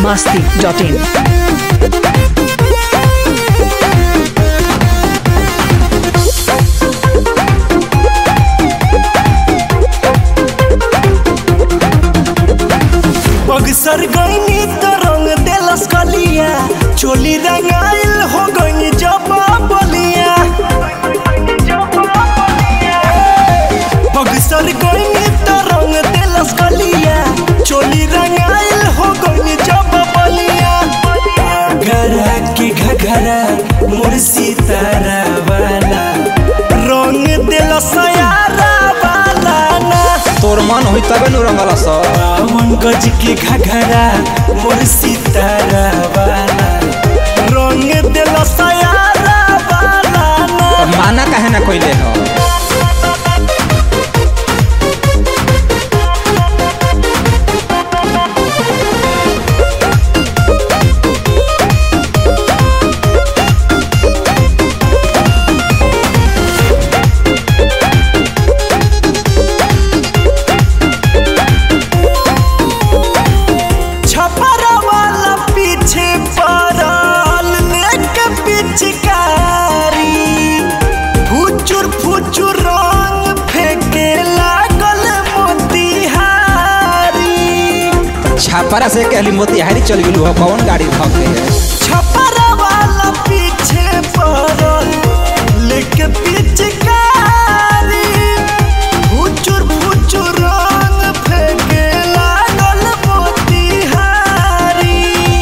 masti.in. Buxar गईनी त रंग देलस कलिया चोली रंगाइल हो गई जब बलिया बगसर गईनी त रंग देलस कलिया चोली रंगाइल हो गई जब बलिया घरा के घघरा मोर सितारा वाला रंग देलस यारा वाला ना तोर मन होई तबे नु रंगल स रावण गज के घघरा मोर सितारा वाला रंग दिल सयारा वाला ना त माना काहे ना कइले ह छपरा वाला पीछे पड़ल लेके पिचकारी फुचुर फुचुर रंग फेंके लागल मोतिहारी छापरा से कहली मोतिहारी चल गेलू ह कौन गाड़ी धक के छपरा वाला पीछे पड़ल लेके पिचकारी फुचुर फुचुर रंग फेंके लागल मोतिहारी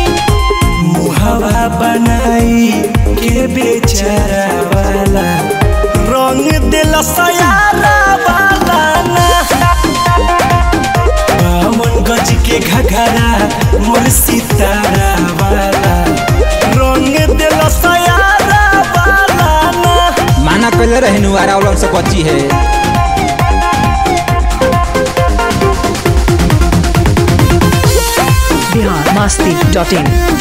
मुहवा बनाई के बेचारा वाला रंग दिल सयारा वाला ना बावन गज के घघरा मोर सितारा वाला रंग दिल सयारा वाला ना माना कइले रहे नु आरावलन से बची है Bihar masti.in.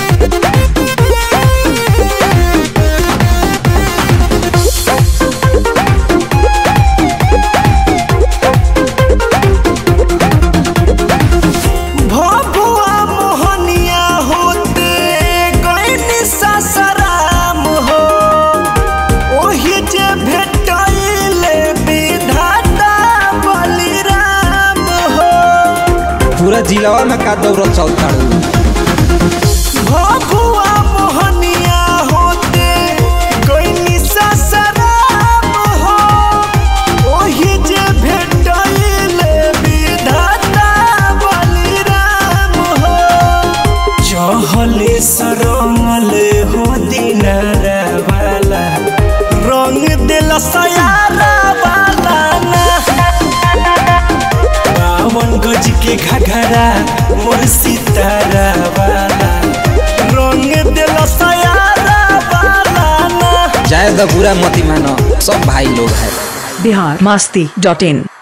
भभुआ मोहनिया होते गईनी ससराम हो ओही जे भेटैले विधाता बलिराम हो पूरा जिलावा में का दौड़ल चल ताड़ू भभुआ मोहनिया होते गईनी ससराम हो ओही जे भेटैले विधाता बलिराम हो चहले सरंगल हो दिनारा वाला रंग दिल सयारा वाला ना बावन गज के घघरा मोर सितारा वाला रंग दिल सयारा वाला ना जाए द बुरा मती मानो सब भाई लोग है Bihar masti.in.